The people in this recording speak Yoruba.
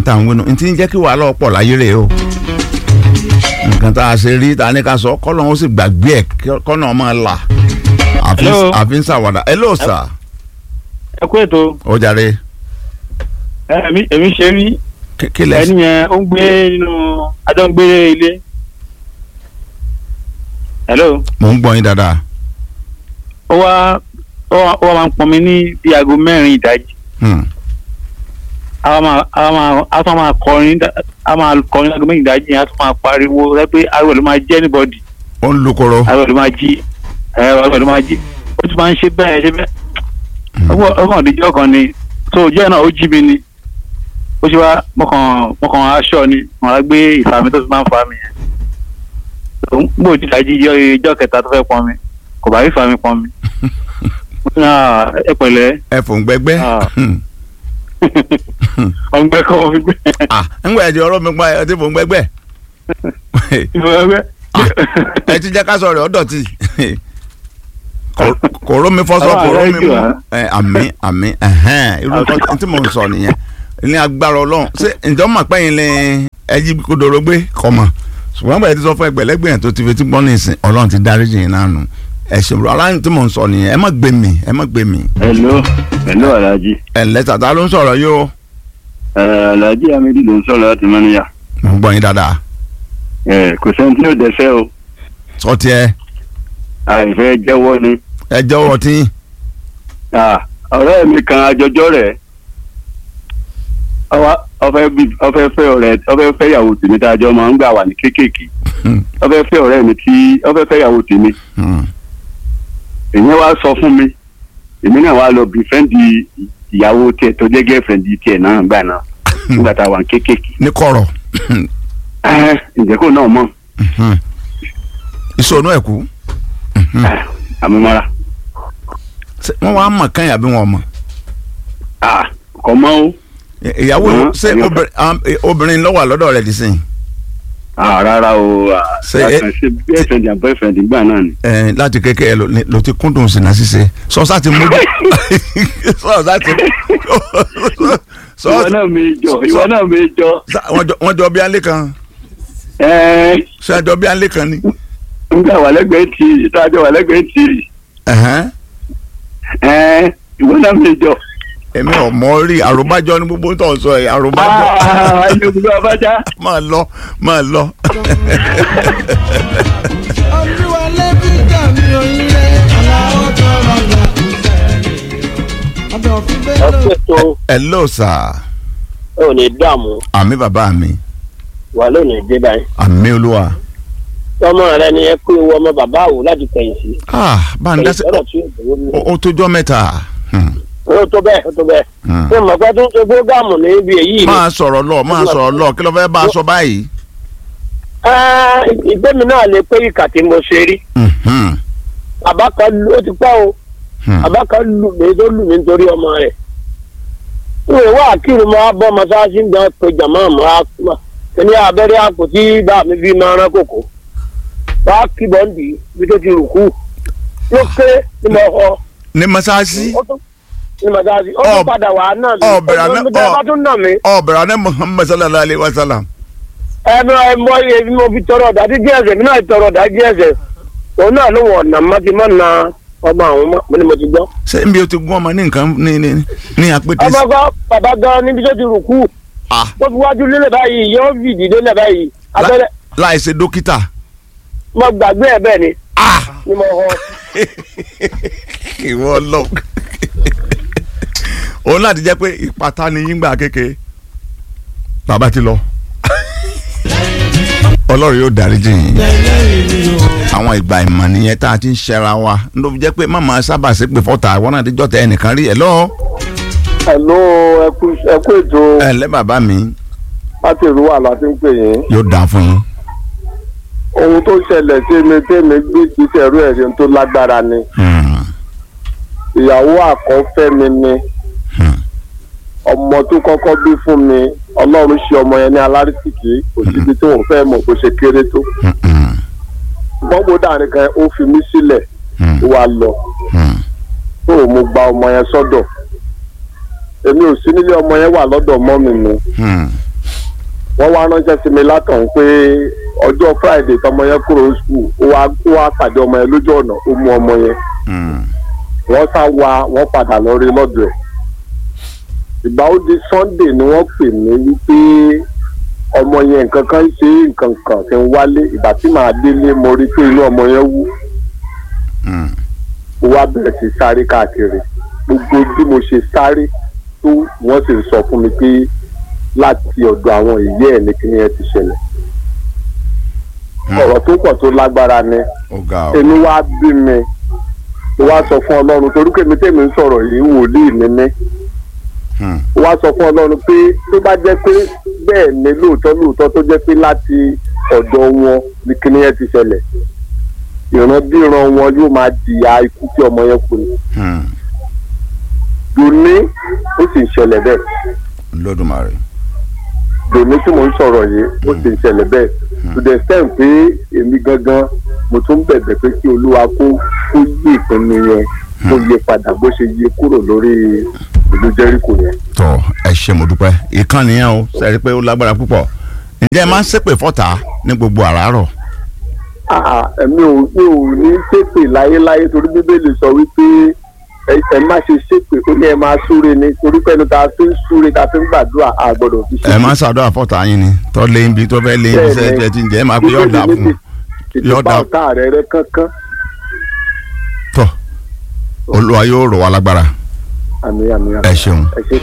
tá à ń wínú ntí ń jẹ́ kí wàhálà ọ̀pọ̀ láyé rè o nǹkan tá a ṣe rí ta ni ká sọ kọ́nà ó sì gbàgbé ẹ̀ kọ́nà ọmọ là àfi Hello. àfi ń ṣàwàdà hello sir ẹ kú ètò ó jàre èmi èmi ṣe rí kí- kí lẹ ẹni yẹn ó ń gbé nínú adọ́ngbé ilé. hello mò ń gbọ́ yín dáadáa ó wá ó wá ó wá máa ń pọn mi ní bí aago mẹ́rin ìdájí Hmm. a máa a máa a tún máa kọrin dá- a máa kọrin aago mẹ́rin ìdájí yẹn a tún máa pariwo rẹ pé ariwo ló máa jẹ́ anybody ó ń lukoro ariwo ló máa jí ẹ ariwo ló máa jí ó tún máa ń ṣe bẹ́ẹ̀ ṣe bẹ́ẹ̀ ọgbọ́n ọgbọ́n òdìjọ́ kan ni tó ojú ẹ̀ náà ó jí mi ni ó ṣe wá mọ̀kàn mọ̀kàn aṣọ ni wọn á gbé ìfàmì tó fi máa ń fa mi yẹn gbòó ti dájí ijọ́ ijọ́ kẹta tó fẹ́ pọn mi kò bá rí ìfàmì pọn mi mo ní à ẹ pẹ̀lẹ́ ẹ fò ń gbẹgbẹ́ Ah. Hmm. ọgbẹ́ kọ́ ọ fi gbé ah ńgbà ẹ ti ọ̀rọ̀ mi pa ẹ ti fò ń gbẹgbẹ́ ìfọwọ́gbẹ́ ẹ ti jẹ́ ká sọ rẹ̀ ọ́ dọ̀tí Kò- kò rómi fọ́sọ́ Àwọn kò ààrẹ rómi jù mú wá. ẹ, àmín àmín ẹ̀hẹ́n irú nǹkan tí mò ń sọ nìyẹn ní agbára ọlọ́run ṣé ǹjọ́ mọ̀ pẹ́yìn lẹ ẹjí kodoro gbé kọ́ mọ̀ ṣùgbọ́n bẹ́ẹ̀ ti sọ fún ẹgbẹ̀lẹ́gbẹ̀ yẹn tó ti fi tí gbọ́n ní ìsìn ọlọ́run ti dáríjì yín náà nù ẹ ṣe rọ aláǹ tí mò ń sọ nìyẹn ẹ má gbé mi ẹ má gbé mi hello hello alhaji ẹ ǹlẹ́ tàtà ló ń sọ̀rọ̀ yìí o ẹ alhaji amidi ló ń sọ̀rọ̀ láti mọ́níyà mò ń gbọ́ yín dáadáa ẹ kò sẹ́ni tí yóò dẹ́sẹ̀ o sọ tiẹ̀ àìfẹ́ jẹ́wọ́ ni ẹ jẹ́wọ́ tí Ah, ọ̀rẹ́ mi kan àjọjọ́ rẹ̀ ọwá- ọfẹ́ bí- ọfẹ́ fẹ́ ọ̀rẹ́ ọfẹ́ fẹ́ ìyàwó tèmi tá a jọ máa ń gbà wà ní kéékèèké ọfẹ́ fẹ́ ọ̀rẹ́ mi tí ọfẹ́ fẹ́ ìyàwó tèmi èyàn wá sọ fún mi èmi náà wá lọ bí fẹ́ǹdì ìyàwó tiẹ̀ tó jẹ́ gẹ́fẹ̀ǹdì tiẹ̀ náà gbà náà nígbà tá a wà ní kéékèèké ní kọ̀rọ̀ Ẹ́, ǹjẹ́ kò náà mọ̀ ìṣòro ẹ̀kú àmúmọ́ra wọ́n wá mọ̀ kán yàbí wọn mọ̀ Ah, kò mọ́ o ìyàwó Hàn, ṣé ẹ̀yọ́ obìnrin am- eh, obìnrin ló wà lọ́dọ̀ rẹ̀ dì sí Ah, rárá o ah, Ṣé ẹ- àkànṣe gẹ́fẹ̀ǹdì àbọ̀ ìfẹ̀ǹdì gbà náà ni. ẹ láti kékeré ló ní- ló ti kúndùn sínú ṣíṣe sọ́sá ti mú sọ́sá ti ìwọ sọ́sá náà mi jọ ìwọ náà mi jọ wọ́n jọ bí alẹ́ kan ẹ ṣé ẹjọ́ bí alẹ́ kan ni. ń gbà wà lẹ́gbẹ̀ẹ́ tì í ìtajọ wà lẹ́gbẹ̀ẹ́ tì í Ẹ̀hẹ́n. ẹ ìwọ náà mi jọ. èmi ò mọ rí àròbájọ ní gbogbo tó ń sọ ẹ àròbájọ Ah, ayé gbogbo abájá. máa lọ máa lọ. olúwa lẹ́bí dàmí onílé aláwọ̀ tó rọgbà ọ̀dọ̀ fún bẹ́ẹ̀ lọ. ọpẹ tó hello sir ò ní dààmú àmì bàbá mi wà lónìí dé báyìí àmì olúwa. ọmọ rẹ ni ẹ kó ewu ọmọ bàbá àwò láti kẹ̀yìn sí ah bá ń dá sí ọ̀rọ̀ tí yóò dúró ní. ó tójọ́ mẹ́ta. Hmm, ó tó bẹ́ẹ̀ ó tó bẹ́ẹ̀ hmm. ṣé mọ̀ pé tó ń ṣe fúrógámù níbi èyí ni. máa sọ̀rọ̀ lọ máa sọ̀rọ̀ lọ kí ló fẹ́ bá a sọ báyìí. Ah, ìgbé mi náà lè pé ìkà tí mo ṣe rí Mhm, bàbá kan lu ó ti pẹ́ o hmm. bàbá kan lù mí tó lù mí nítorí ọmọ rẹ̀ ìwé wà kírun máa bọ́ mọ́sáàsì ń gbọ́n pé jàmá máa kíní abẹ́rẹ́ àpò tí bá mi fi máa rán kòkó wá kí bọ́ǹdì bí tó ti rù kú ló kéré ní mo họ ní mọ́sáàsì ó tún ní mọ́sáàsì ó Ọ- tún padà wà á náà mi ọ bẹ̀rẹ̀ àná- ó tún bá tún nà mí ọ̀bẹ̀rẹ̀ ní muhammed sallallahu alayhi wa sallam. ẹnu ẹmọ iye bí mo fi tọrọ ọ̀dájú díẹ̀ ẹsẹ̀ mi náà tọrọ ọ̀dájú ẹsẹ̀ òun náà ló wọ̀ ọ̀nà má ti má na ọmọ àwọn ọmọ mo ni mo ti gbọ́. ṣé n bí o ti gún ọmọ ní nǹkan ní ní ní apẹtẹ ọmọ kan bàbá gan níbi tó ti rù kú ah tó fi wájú lélẹ̀ báyìí yóò fìdí lélẹ̀ báyìí abẹ́rẹ́ láì ṣe dókítà mo gbàgbé ẹ̀ bẹ́ẹ̀ ni ah ni mo họ ìwọ lọ òun láti jẹ́ pé ìpàtà ni yín gbà kékeré bàbá ti lọ ọlọ́run yóò dáríjì yín àwọn ìgbà ìmọ̀ nìyẹn tá a ti ń ṣẹra wa ló fi jẹ́ pé màmá sábà ṣe pé fọ́tà àwọn náà ti jọ́ tẹ ẹnìkan rí ẹ̀ lọ́ọ́ Hello, ẹkú ẹkú ètò ẹ̀ lẹ́ bàbá mi láti ìlú wà láti ń pè yín. yóò dáa fún yín. Ohun tó ṣẹlẹ̀ sí mi tèmi gbé ìgbésẹ̀ ẹ̀rú ẹ̀rí tó lágbára ni. Hmm, Ìyàwó àkọ́fẹ́ mi ni. hmm, Ọmọ tó kọ́kọ́ bí fún mi, Ọlọ́run ṣe ọmọ yẹn ní alárísìkí, kò síbi tí òun fẹ́ mọ̀ bó ṣe kéré tó. hmm, hmm, Gbọ́ngbó dàrin kan ó fi mí sílẹ̀ hmm, ó wá lọ. hmm. Tó mo gba ọmọ yẹn sọ́dọ̀. Èmi ò sí nílé ọmọ yẹn wà lọ́dọ̀ mọ́ mi ni. Hmm, wọ́n wá ránṣẹ́ sí mi látọ̀hún pé ọjọ́ friday tọmọ yẹn kúrò skul ó wá ó wá pàdé ọmọ yẹn lójú ọ̀nà ó mú ọmọ yẹn Mm. wọ́n sá wa wọ́n padà lọ rí lọ́dọ̀ ẹ̀ ìgbà ó di sunday ni wọ́n pè mí wípé ọmọ yẹn nǹkan kan ṣe nǹkan kan ti ń wálé ìgbà tí màá délé mo rí pé inú ọmọ yẹn wú Mm. ó wá bẹ̀rẹ̀ sí sáré káàkiri gbogbo bí mo ṣe sáré tó wọ́n sì sọ fún mi pé láti ọ̀dọ̀ àwọn ìyá ẹ̀ ní kíní ẹ ti ṣẹlẹ̀ Mm. ọ̀rọ̀ tó pọ̀ tó lágbára ni ó ga ọ. èmi wá bí mi mo wá sọ fún ọlọ́run torí pé mi tèmi ń sọ̀rọ̀ yìí wòlíì ni mí Mm. mo wá sọ fún ọlọ́run pé tó bá jẹ́ pé bẹ́ẹ̀ ni lóòótọ́ lóòótọ́ tó jẹ́ pé láti ọ̀dọ̀ wọn ní kíní ẹ ti ṣẹlẹ̀ ìran bí ìran wọn yóò máa jìyà ikú tí ọmọ yẹn kú ni Mm. dòní ó sì ń ṣẹlẹ̀ bẹ́ẹ̀ lódùmarè. dòní tí mò ń sọ̀rọ̀ yìí ó sì ń ṣẹlẹ̀ bẹ́ẹ̀ to the extent pé èmi gangan mo tún bẹ̀bẹ̀ pé kí olúwa kó kó yí ìpinnu yẹn kó yí padà bó ṣe yí kúrò lórí ìlú jẹ́ríkò yẹn. tọ ẹ ṣe mo dúpẹ́ ìkànnì yẹn o sẹ́rí pé ó lágbára púpọ̀ ǹjẹ́ ẹ máa ń ṣépè fọ́tà ní gbogbo àràárọ̀ Ah, èmi ò mi ò ní ṣépè láyéláyé torí bíbélì sọ wípé ẹ ẹ má ṣe ṣépè ó ní ẹ máa súre ni torí pẹ́ẹ́nu tá a fi ń súre tá a fi ń gbàdúrà a gbọ́dọ̀ fi ẹ máa ń ṣàdúrà fọ́tà yín ni tọ́ lé ibi tó fẹ́ lé ibi sẹ́ẹ̀ tẹ́ ti ń jẹ́ ẹ máa pé yọ̀ọ̀dà fún yọ̀ọ̀dà Yọ̀ọ̀dà. ọ̀tá rẹ̀ rẹ̀ kankan tọ́ olúwa yóò rọ̀ wá lágbára àmì àmì àmì ẹ ṣeun ẹ ṣe